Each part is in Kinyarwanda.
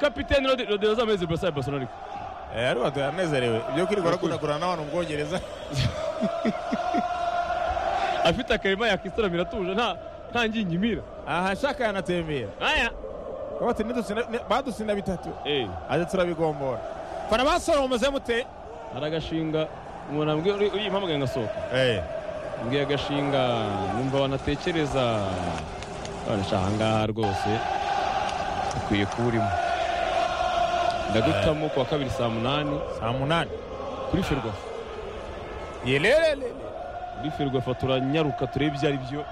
kapiteni rodero z'amezi burasa ya barcelona Eh, hano abantu baranezerewe ibyo kwirirwa bakunagurana n'abantu mu bwongereza afite akarima yakisitaramira atuje nta nta nginyimira aha shaka yanatembera aya Baba bati "Nidutsinda- ni- badutsinda bitatu eh aje turabigombora fara basoromeze mute hari agashinga umuntu ambwira uri- uri impamagaye ngasohoka mbwiye agashinga numva banatekereza barasha ahangaha rwose ukwiye kuba urimo ndagutamo ku wa kabiri saa munani saa munani kuri ferwafa yererere kuri ferwafa turanyaruka turebe ibyo ari byo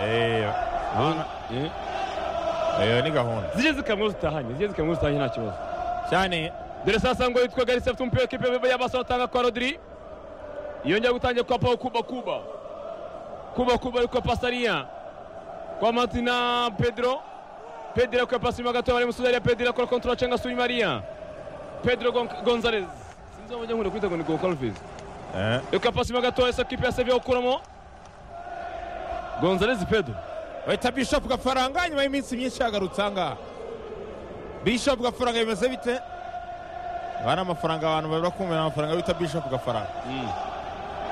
Eh, eyo ni gahunda zijye zikamwe zitahanye zijye zikamwe zitahanye nta kibazo cyane dore sasa ngo yitwa garisi afite umupira w'ikipe y'abasore atanga kwa rodiri yongera gutangira kwa paul kuba kuba kuba kuba ariko pasariya kwa martina pedro pedro akwiye pasi inyuma gato bari musuzi ariya pedro akora kontura acenga suri mariya pedro Gon- gonzalez sinzi aho bajya nkunda kwita ngo ni gokalvez Eh, reka pasi inyuma gato ese kipe ya sevilla gukuramo gonzalez pedro bahita bishopu gafaranga nyuma y'iminsi myinshi yagarutse ahangaha bishopu gafaranga bimeze bite aba ni amafaranga abantu bari bakumira amafaranga bita bishopu gafaranga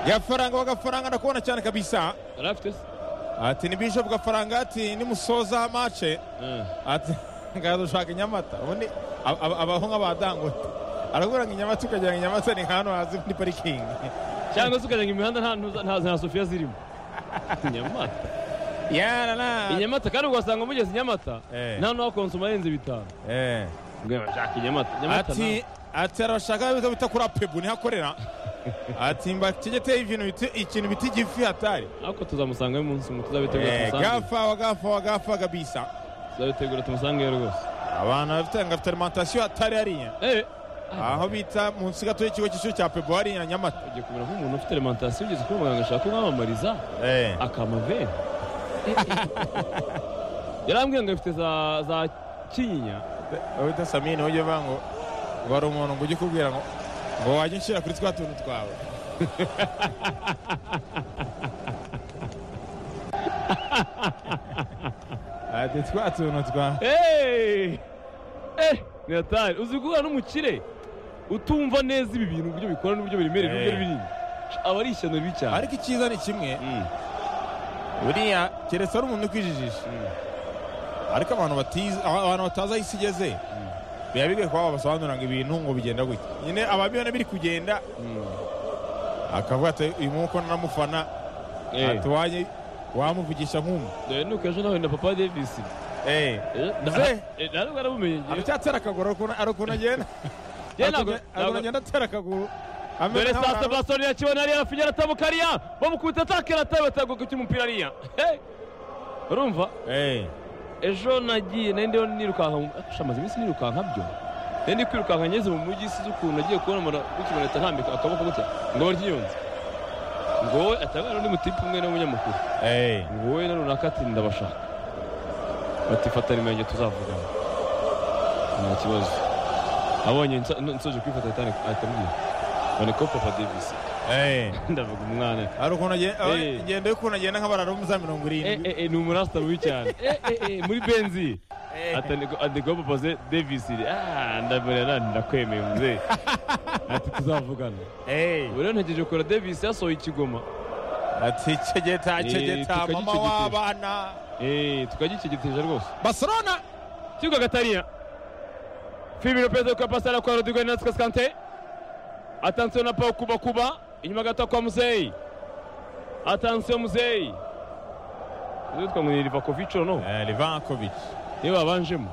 gafaranga wa gafaranga ndakubona cyane kabisa yari afite se ati ni bishopu gafaranga ati nimusoza mace Eh. ati ngaza ushaka inyamata ubundi ab- ab- abaho nk'abadangote arabura ngo inyamata ukagira ngo inyamata ni hano hazi muri parikingi cyangwa se ukajya ngo imihanda nta- nta- nta nta sofiya zirimo nyamata yarana inyamata kandi ugasanga mugeze i nyamata Eh. nta n'uwakonsoma arenze bitanu Ngira ngo shaka inyamata Nyamata ati ati arabashaka ibigo bita kuri apebu niho akorera ati mba kigeteye ibintu biti ikintu biti gifi hatari nta- ariko tuzamusanga y'umunsi umwe tuzabitegura Eh, tumusange gafa wa gafa wa gafa gabisa tuzabitegura tumusange rwose abantu bafite ngo afite alimantasiyo hatari hariya eh aho bita munsi gato y'ikigo cy'ishuri cya pebu hariya nyamata ugiye kumera nk'umuntu ufite alimentation ugeze kwa muganga ashaka kumwamamariza akamaveni yarambwiye ngo afite za za kinyinya wita samini ujye uvuga ngo ngo hari umuntu ngo ujye ukubwira ngo ngo wajya unshyira kuri twa tuntu twawe ati twa tuntu twawe eh eh ni atari uzi guhura n'umukire utumva neza ibi bintu uburyo bikora n'uburyo biremereye n'uburyo Eh. binini aba ari ishyano ribi cyane ariko icyiza ni kimwe Mm. buriya keretse ari umuntu ukwijijisha ariko abantu batizi aba- abantu batazi aho isi igeze biba bigoye kuba babasobanurira ngo ibintu ngo bigenda gutya nyine ababibona biri kugenda Mm. akavuga ati uyu mwuko naramufana Eh. ati wajye wamuvugisha nk'umu dore nuko ejo nahuye na papa davis Eh. Ze. ntabwo arabumenye ngewe. aracyatera akaguru ari ukuntu- ari ukuntu agenda Ye ntabwo- ari ukuntu ntabwo- agenda atera akaguru ameze dore nk'aho sasa ari- basoni yakibona ariya arafinyara atabuka ariya bamukubita atakera atabe atagogo cy'umupira ariya Hey! urumva Eh, ejo nagiye nari ndiho nirukanka mu- ah, sha, maze iminsi nirukanka byo nari ndi kwirukanka ngeze mu mujyi sizi ukuntu nagiye kubona umuntu ukimanita ntambika akaboko gutya ngo barya inyonzi ngo wowe atangana n'undi mutipe umwe n'umunyamakuru eh, ngo wowe na runaka ati ndabashaka bati fatana imirenge tuzavugana nta kibazo abonye nsa- n- nsoje kwifata ahita ani- ahita ambwira bane ko papa davis eh. ndavuga umwana ari ukuntu agenda Eh. ingendo y'ukuntu agenda nk'abarara bo mu za mirongo Eh, irindwi eh, eh, ni umurasta mubi cyane Eh, eh, eh, muri benzi Eh. ati ni ko- ati ko papa se davis ah ndamerera ndakwemeye muzee ati tuzavugana Eh. ubu rero ntegereje kora davis yasohoye ikigoma ati cegeta Eh, cegeta tukajya mama icegeta. w'abana Eh, tukagikigiteje rwose barcelona kibuga gatariya Filipe Lopez kwa pasi ala kwa Rodrigo Hernández Kante attention na pao kuba kuba inyuma gato kwa Muzei attention Muzei Uzi twa mwiri Livakovic no livankovic niba abanjemo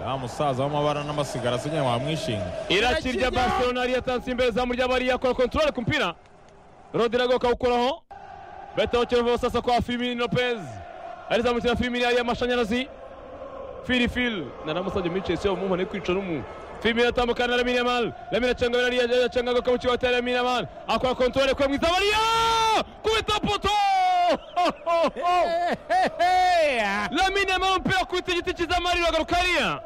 ya musaza w'amabara n'amasigara asigaye wamwishinga irakirya Barcelona ari attention imbere zamu ry'abari yakora control ku mpira Rodrigo kawukoraho beta ocherevo sasa kwa Firmino Lopez ari zamukira Firmino ari amashanyarazi Fili Fil naramusabye muri Chelsea uwo mumpa kwica n'umu Firmino atambukana na Lamine Yamal Lamine acanga bari acanga go kamuci wa Lamine Yamal akora control kwa mwiza bari kubita poto Lamine Yamal mpira kwita igiti cyiza Mari wagarukariya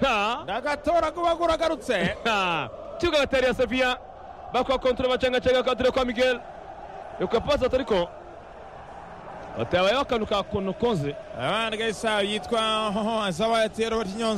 ha ndagatora kuba guragarutse Ah, kibuga batari ya seviya bakwa kontura bacengacenge akadire kwa miguel yuka pasi atariko batabayeho akantu ka konokoze abana gaisa yitwa hoho azaba yatero bati nyonzi